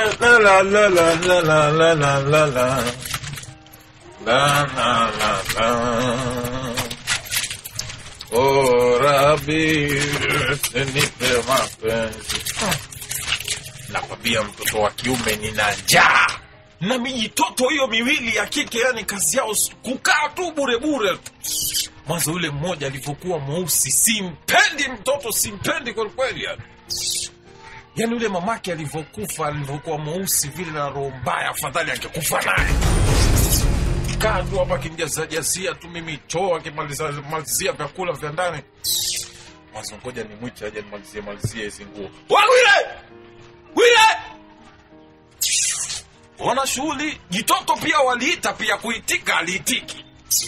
La la la la la la la la la la. La la la la. Oh, Rabi, nipe mapenzi. Nakwambia mtoto wa kiume nina njaa na mijitoto hiyo miwili ya kike, yani kazi yao s- kukaa tu bure bure. Mwanzo yule mmoja alivyokuwa mweusi, simpendi mtoto, simpendi kwelikweli yani. Yani yule mamake alivyokufa, alivyokuwa mweusi vile na roho mbaya, afadhali angekufa naye. Kaa tu hapa akimjazajazia tu mimi choo, akimalizia vyakula vya ndani. Mwanzo ngoja nimwite aje nimalizie malizie hizi nguo. Wawile! Wile! wana shughuli jitoto pia waliita pia kuitika aliitiki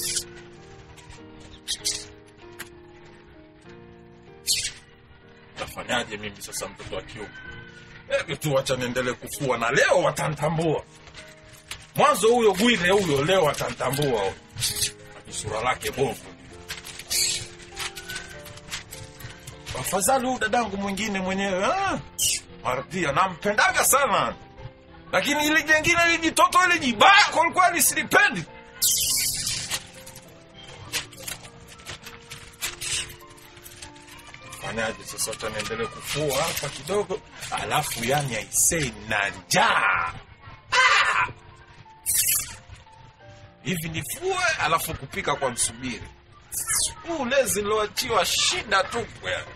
tafanyaje mimi sasa mtoto wa kiume hebu tu wacha niendelee kufua na leo watantambua mwanzo huyo gwile huyo leo watantambua huyo. sura lake bovu afadhali huyu dadangu mwingine mwenyewe ah, Mardia nampendaga sana lakini ile jengine ile jitoto ile jibaya kwelikweli silipendi fanyaje sasa wacha niendelee kufua hapa kidogo alafu yani aisei na njaa Ah! hivi nifue alafu kupika kwa msubiri huu lezi niloachiwa shida tupu yani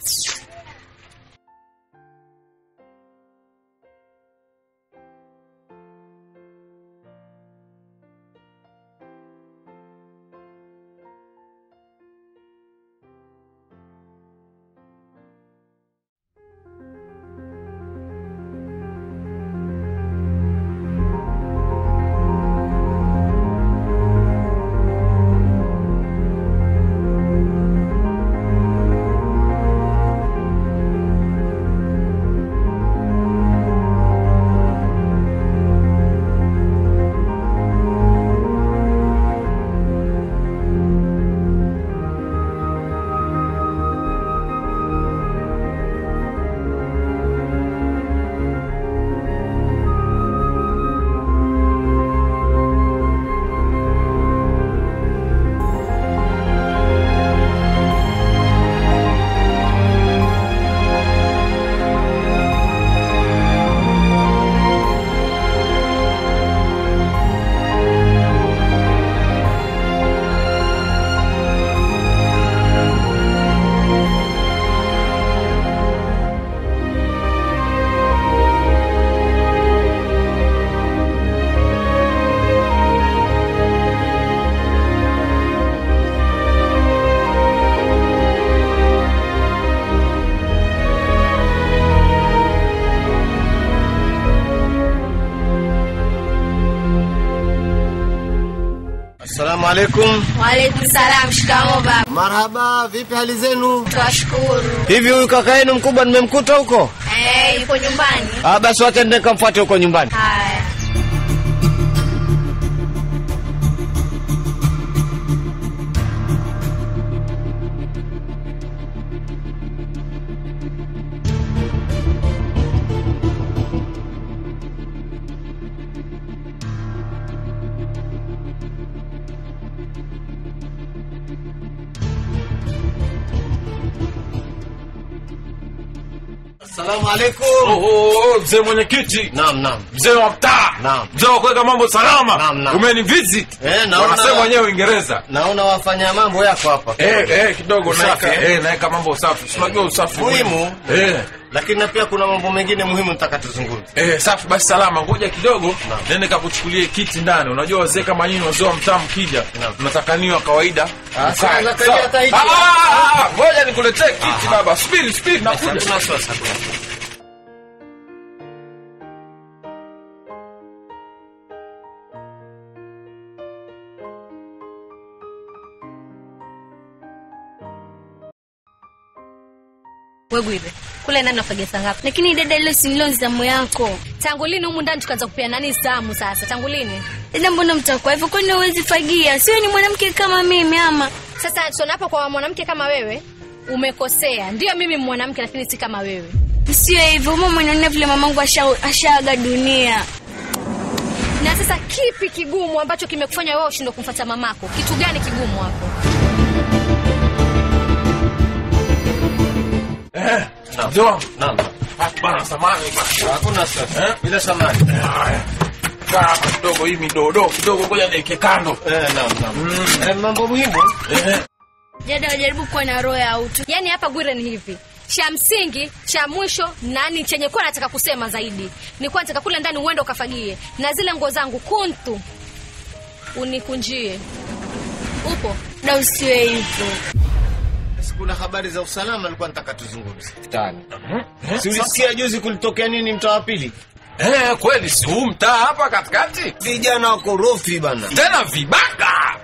Assalamu alaikum. Waalaikum salam. Shikamoo baba. Marhaba, vipi hali zenu? Twashukuru. Hivi huyu kaka yenu mkubwa nimemkuta huko? Eh, yuko nyumbani. Ah, basi wacha nende kamfuate huko nyumbani. Haya. Assalamu alaikum. Oh, oh, oh, mzee mwenyekiti Naam, naam. mzee wa mtaa Naam. mzee wa kuweka mambo salama Naam, naam. umenivisit Eh, naona- wanasema wenyewe uingereza Naona wafanya mambo yako hapa. eh, eh, kidogo Usafi, naeka eh? eh, naeka mambo usafi Si unajua usafi Muhimu. eh. Lakini na pia kuna mambo mengine muhimu nitaka tuzungumze. Eh, safi basi salama ngoja kidogo Naam. nende kakuchukulie kiti ndani unajua wazee kama nyinyi wazee wa mtaa mkija Naam. mnatakaniwa kawaida Ah, Mkae. sawa, nakalia Sawa. hata hichi. Ah, ah, ah, ah, ngoja nikuletee kiti baba subiri subiri nakuja Hakuna wasiwasi, hakuna wasiwasi. Wegwire, kule ndani nafagia saa ngapi? Lakini dada, ile si nilo zamu yako. Tangu lini humu ndani tukaanza kupia nani zamu sasa? Tangu lini? Dada, mbona mtakuwa hivyo? Kwani huwezi fagia? Sio ni mwanamke kama mimi ama? Sasa tunapo kwa mwanamke kama wewe, umekosea. Ndio mimi mwanamke lakini si kama wewe. Sio hivyo, mama unaona vile mamangu asha- ashaaga dunia. Na sasa kipi kigumu ambacho kimekufanya wewe ushindwe kumfuata mamako? Kitu gani kigumu hapo? Eh, mzee wangu. Naam. Ah, bana samani bana. Hakuna sasa. Eh? Bila samani. Haya. Kaa hapa kidogo hii midodo kidogo ngoja niweke kando. Eh, naam, naam. Eh, mambo muhimu. Eh. Dada wajaribu kuwa na roho ya utu. Yaani hapa Gwire ni hivi. Cha msingi, cha mwisho na ni chenye kuwa nataka kusema zaidi. Ni kuwa nataka kule ndani uende ukafagie na zile nguo zangu kuntu unikunjie. Upo? Da, usiwe hivyo. Kuna habari za usalama nilikuwa nataka tuzungumze. Tani. Eh, Si ulisikia juzi kulitokea nini mtaa wa pili? Eh, kweli si huu mtaa hapa katikati? Vijana wakorofi bana. Tena vibaka.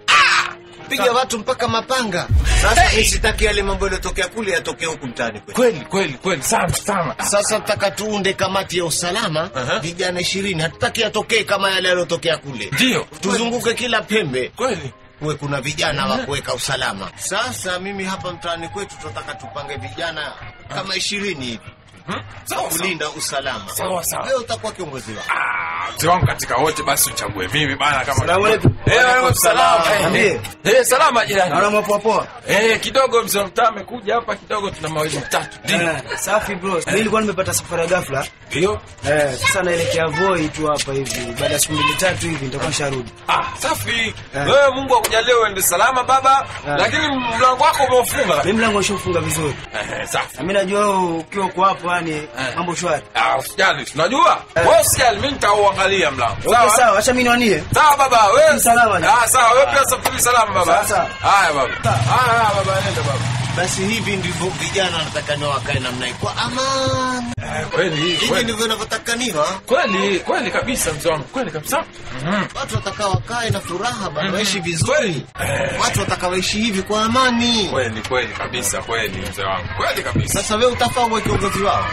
Piga watu mpaka mapanga. Sasa hey. Sitaki yale mambo yaliyotokea kule yatokee huku mtaani kwetu. Kweli kweli kweli sana sana. Sasa tutaka tuunde kamati ya usalama Aha. vijana ishirini. Hatutaki yatokee kama yale yaliyotokea kule. Ndio. Tuzunguke kila pembe Kweli. kuwe kuna vijana wa kuweka usalama. Sasa mimi hapa mtaani kwetu tunataka tupange vijana kama ishirini hivi Hmm? Sawa sawa. kulinda usalama. Sawa, sawa. Wewe utakuwa kiongozi wao. Ah, mzee wangu katika wote basi uchague mimi bana kama Salamu alaikum. Eh, alaikum salam. Eh, Niambie. Eh, salama jirani. Naona mwapoa poa. Eh, kidogo mzee wa mtaa amekuja hapa kidogo tuna mawili matatu. Ndio. Eh, safi bro. Mimi nilikuwa nimepata safari ya ghafla. Ndio. Eh, sasa naelekea Voi tu hapa hivi. Baada ya siku mbili tatu hivi nitakuwa nisharudi. Ah, safi. Eh. Wewe Mungu akujalie uende salama baba, Eh. lakini mlango wako umeufunga. Mimi mlango ushafunga vizuri. Eh, safi. Na mimi najua wewe ukiwa uko hapo yani mambo shwari. Ah, usijali, tunajua. Eh. Wewe usijali, mimi nitauangalia mlango. Okay, sawa, acha mimi niwanie. Sawa baba, wewe Salama. Ah, sawa, wewe pia safiri salama baba. Sawa, sawa. Haya baba. Haya haya, baba, nenda baba. Basi hivi ndivyo vijana wanatakaniwa wakae namna hii kwa amani. Eh, kweli Hivi kweli. ndivyo inavyotakaniwa. Kweli, kweli kabisa mzee wangu. Kweli kabisa. Mhm. Watu wataka wakae na furaha bana, Mhm. waishi vizuri. Kweli. Eh. Watu wataka waishi hivi kwa amani. Kweli kweli kabisa, kweli mzee wangu. Kweli kabisa. Sasa wewe utafaa uwe kiongozi wao.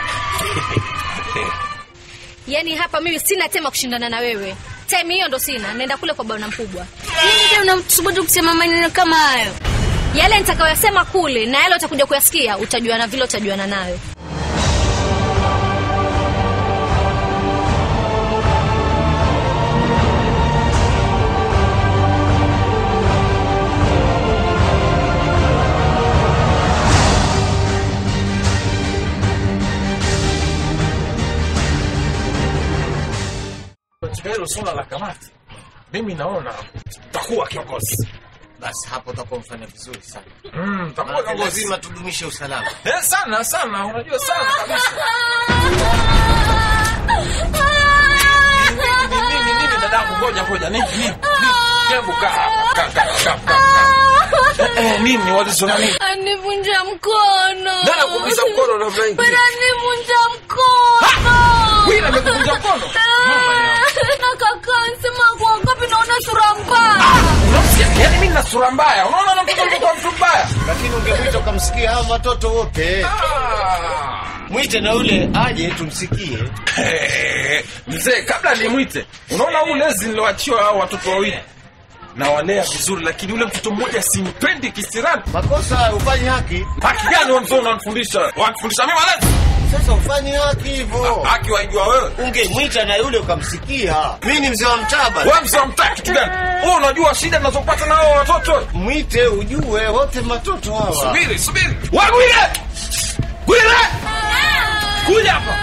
Yaani hapa mimi sina tema kushindana na wewe. Time hiyo ndo sina. Naenda kule kwa bwana mkubwa. Nini ndio unamsubutu kusema maneno kama hayo? Yale nitakayoyasema kule na yale utakuja kuyasikia utajuana vile utajuana nayo. Katika hilo swala la kamati, mimi naona takuwa kiongozi. Basi hapo utakuwa mfanya vizuri sana. Mm, takuwa Maana kiongozi. lazima tudumishe usalama. Eh, sana sana, unajua sana kabisa. Nini nini nini dadangu, ngoja ngoja, nini nini? nini? Hebu kaa hapa, kaa kaa kaa kaa. Eh, eh, nini walisema nini? Anivunja mkono. Nani akuumiza mkono na Frank? Bwana anivunja mkono. Wila amekuvunja mkono. Mama yangu. Na kaka anasema kwa ngapi naona sura mbaya. Unasikia? Yaani mimi nina sura mbaya. Unaona na mtoto mtoto mtu mbaya. Lakini ungemwita ukamsikia hao watoto wote. Ah. Mwite na ule aje tumsikie. Eh, Mzee, kabla nimwite, unaona huu lezi niloachiwa hao watoto wawili nawalea vizuri, lakini ule mtoto mmoja simpendi kisirani. Makosa ufanye haki. Haki gani wewe mzee unanifundisha? Wanifundisha mimi malezi? Sasa ufanye haki hivyo. Haki waijua wewe. Ungemwita na yule ukamsikia. Mimi ni mzee wa mtaa bana. Wewe mzee unamtaka kitu gani? Wewe unajua shida ninazopata na hao watoto? Mwite ujue wote matoto hawa. Subiri, subiri. Wagwile! Gwile! Kuja hapa.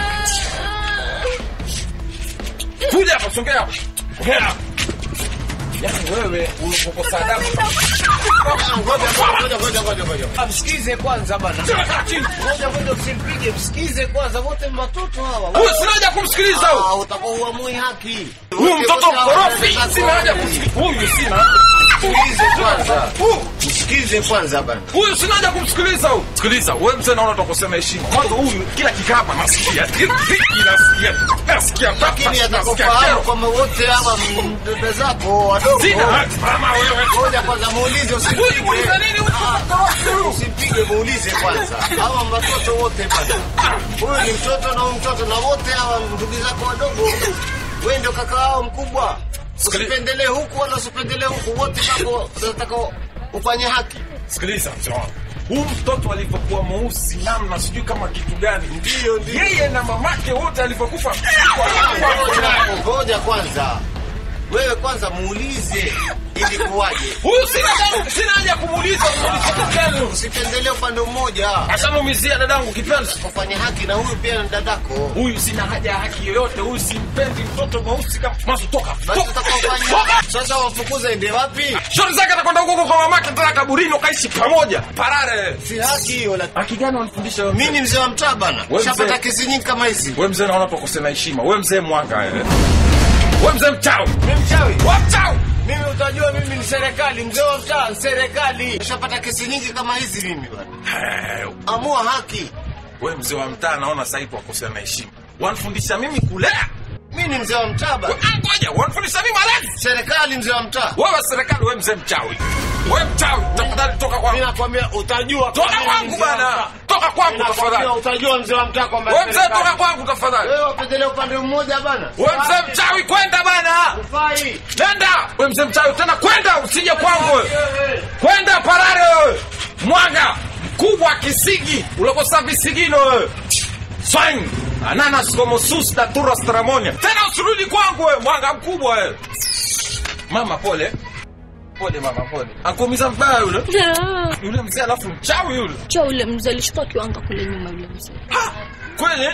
Kuja hapa, songea hapa. Songea hapa. Yaani wewe ulipokosa adabu. Ngoja ngoja ngoja ngoja ngoja. Msikize kwanza bana. Kaa chini. Ngoja ngoja usimpige, msikize kwanza wote matoto hawa. Huyu sina haja kumsikiliza huyu. Ah, utakuwa uamui haki. Huyu Wote mtoto wote hawa mkorofi. wanataka Sina haja haki. kumsikiliza. Huyu sina. Msikize kwanza. Huyu Msikize kwanza bana. huyu sina haja kumsikiliza huyu. Sikiliza, wewe mzee naona utakosema heshima. Kwanza huyu kila kikapa nasikia. Hiki nasikia. Nasikia. Lakini Nasikia atakufahamu kero. kwamba wote hawa dada zako wadogo. Sina haki mama wewe. Ngoja kwanza muulize Huyu usimpige. muuliza nini huyu? Usimpige muulize kwanza. Hawa watoto wote bana. Huyu ni mtoto na huyu mtoto na wote hawa ndugu zako wadogo. Wewe ndio kaka wao mkubwa. Usipendelee huku wala usipendelee huku, wote wako unataka ufanye haki. Sikiliza mzee wangu. huu mtoto alivyokuwa mweusi namna sijui kama kitu gani Ndio, ndio. yeye na mamake wote alivyokufa Ngoja, Ngoja kwanza, wewe kwanza muulize ilikuwaje. huyu sina sina haja ya kumuuliza muulize kitu gani Usipendelee upande mmoja, ashamumizia dadangu kipenzi kufanya haki na huyu pia ni dadako. huyu sina haja ya haki yoyote huyu simpendi mtoto mweusi kama mazo toka Basi toka utakofanya sasa, wafukuze ende wapi? shori zake atakwenda huko kwa mamake tena kaburini wakaishi pamoja parare Si haki hiyo. la- haki gani wanafundisha wewe? Mimi ni mzee wa mtaa bana, Wewe shapata mzee. kesi nyingi kama hizi. we mzee naona tukose na heshima we mzee mwanga eh. we mzee mchawi Mimi mchawi, wa mchawi mimi utajua, mimi ni serikali, mzee wa mtaa, serikali. Shapata kesi nyingi kama hizi mimi bana. Eh, Amua haki. we mzee wa mtaa naona sasa hivi wakosea na heshima wanafundisha mimi kulea Mimi ni mzee wa mtaa bana, Ah, ngoja wanafundisha mimi malezi serikali, mzee wa mtaa. wewe serikali we mzee mchawi we mchawi tafadhali toka Mimi kwangu nakwambia utajua. toka mimi ni kwangu mzee wa bana mtaa. toka kwangu Nakwambia tafadhali utajua mzee wa mtaa kwamba we mzee serikali. toka kwangu tafadhali Wewe upendelee upande mmoja bana. we mzee mchawi kwenda bana Ufai. nenda we mzee mchawi tena kwenda usije kwangu wewe. kwenda parare wewe mwanga mkubwa kisigi ulokosa visigino wewe swine ananas como sus natura stramonia tena usirudi kwangu wewe mwanga mkubwa wewe mama pole pole mama pole akuumiza mbaya yule yule mzee alafu mchawi yule cha ule mzee alishukua kiwanga kule nyuma yule mzee Ha! kweli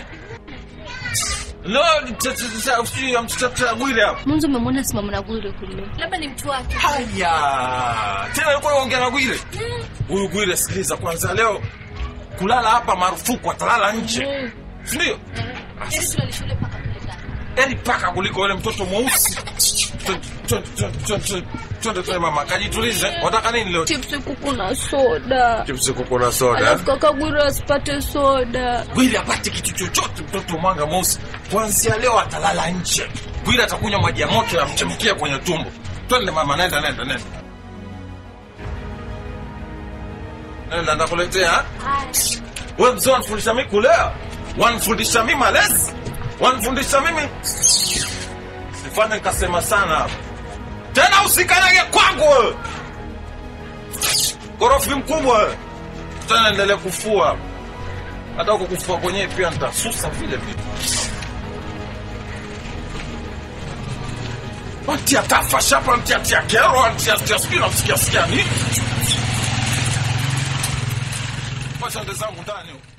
no sijui amtutagwile hapo mwanzo umemwona simama na gure kule labda ni mtu wake haya tena alikuwa ongea na gwire huyu gwire sikiliza kwanza leo kulala hapa marufuku atalala nje sindio Ili tulale shule mpaka kule ndani. eri paka kuliko yule mtoto mweusi Twende, twende, twende, twende, twende, twende, twende mama kajitulize wataka nini leo chipsi kuku na soda chipsi kuku na soda alafu kaka gure asipate soda gwire apate kitu chochote mtoto mwanga mweusi kuanzia leo atalala nje gwire atakunywa maji ya moto yamchemkia kwenye tumbo twende mama nenda nenda nenda nenda ndakuletea we mzee wanifundisha mi kulea wanifundisha mi malezi wanifundisha mimi sifanye nikasema sana hapa tena usikanyage kwangu wewe korofi mkubwa wewe tena endelee kufua hata huko kufua kwenyewe pia nitasusa vile vile Antia tafa shapa antia tia kero antia tia sijui namsikia sikia nini wacha ende zangu ndani huko